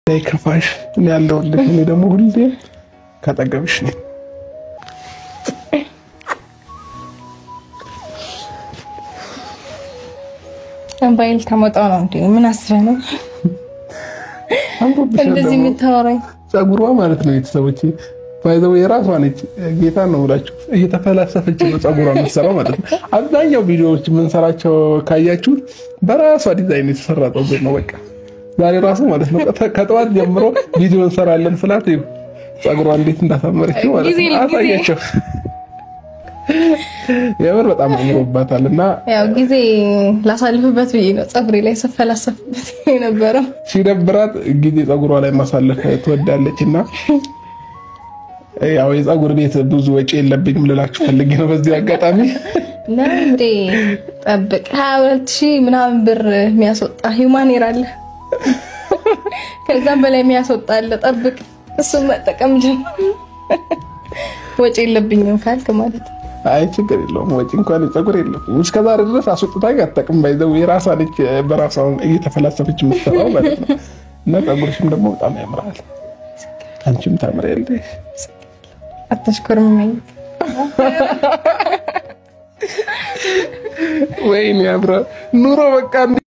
ከፋሽ እኔ ያለሁልሽ። እኔ ደግሞ ሁሌም ካጠገብሽ ነኝ። ባይል ተመጣው ነው እንዴ? ምን አስበህ ነው እንደዚህ የምታወራኝ? ጸጉሯ ማለት ነው ቤተሰቦች ባይዘው የራሷ ነች። ጌታ ነው ብላችሁ እየተፈላሰፈች ነው ጸጉሯ የምትሰራው ማለት ነው። አብዛኛው ቪዲዮዎች የምንሰራቸው ካያችሁ በራሷ ዲዛይን የተሰራ ጸጉር ነው። በቃ ዛሬ ራሱ ማለት ነው ከጠዋት ጀምሮ ቪዲዮ እንሰራለን ስላት ጸጉሯ እንዴት እንዳሳመረችው ማለት ነው። አሳያቸው የምር በጣም አምሮባታል። እና ያው ጊዜ ላሳልፍበት ብዬ ነው ጸጉሬ ላይ ስፈላሰፍበት የነበረው። ሲደብራት ጊዜ ጸጉሯ ላይ ማሳለፍ ትወዳለች እና ያው የጸጉር ቤት ብዙ ወጪ የለብኝም ልላችሁ ፈልጌ ነው በዚህ አጋጣሚ። እንዴ ጠብቅ፣ ሀያ ሁለት ሺህ ምናምን ብር የሚያስወጣ ሂውማን ሄር አለ፣ ከዛም በላይ የሚያስወጣ አለ። ጠብቅ፣ እሱን መጠቀም ጀምር። ወጪ የለብኝም ካልክ ማለት ነው። አይ ችግር የለውም ወጪ እንኳን ጸጉር የለብኝም። እስከዛሬ ድረስ አስወጥታኝ አታውቅም። ባይዘው የራሷ ልጅ በራሷ እየተፈላሰፈች የምትሰራው ማለት ነው። እና ጸጉርሽም ደግሞ በጣም ያምራል። አንቺም ታምሪያለሽ። አታሽኮርመኝ። ወይኔ ያምራል ኑሮ በቃ